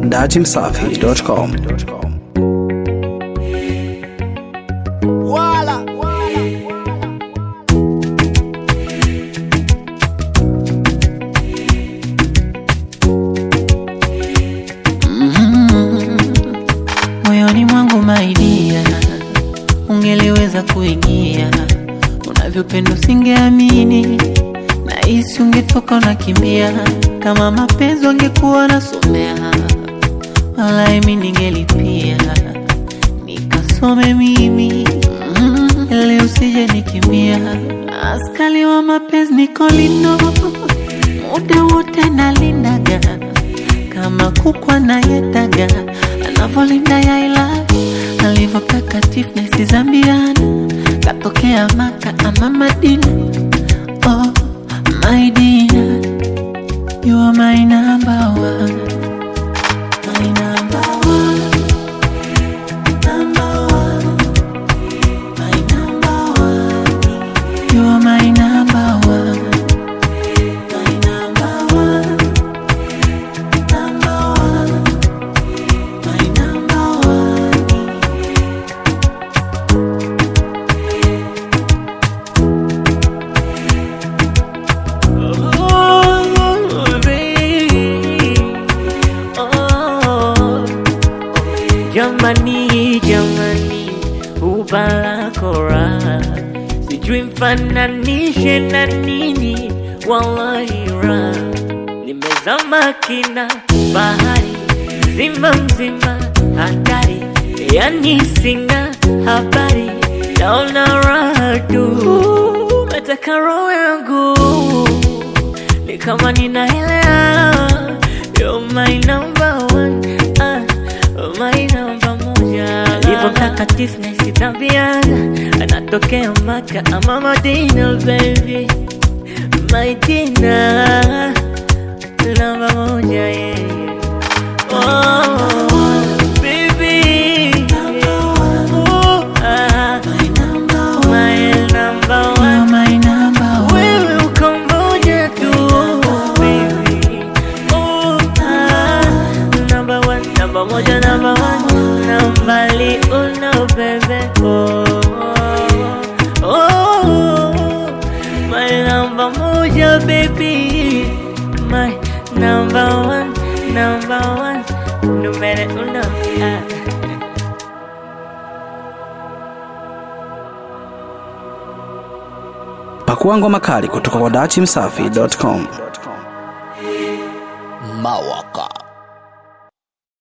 dachimsafi.com. Wala. moyoni mwangu maidia, ungeliweza kuingia unavyopenda, usingeamini na hisi ungetoka unakimbia, kama mapenzi wangekuwa nasomea, walai mi ningelipia nikasome mimi mm, ili usije nikimbia, askali wa mapenzi niko lindo, muda wote nalindaga kama kukwa na yetaga anavolinda yaila alivyo takatifu na isizambiana katokea maka ama madina oh, my dear, you are my number one my number one number one my number one you are my number one my number one number one, my number one. Oh, baby. Oh, jamani, jamani, ubalako raha sijui mfananishe na nini, wallahi raha nimezama kina bahari zima mzima hatari, yani sina habari, naona raha tu, nataka roho yangu ni kama ninaelewa, you're my number one, ah, my number moja, alivyo mtakatifu na isitambiana, anatokea Maka ama Madina, baby my dinner namba moja yeah. Oh, baby. Oh, ah. My number one. Wewe uko moja tu, baby. Oh, ah. Number one, number moja, number one. Nambali uno, baby. Oh, oh. My number moja, baby. My number one, number one. Numero uno. Ah. Pakua ngoma kali kutoka kwa dachimsafi.com. Mawaka.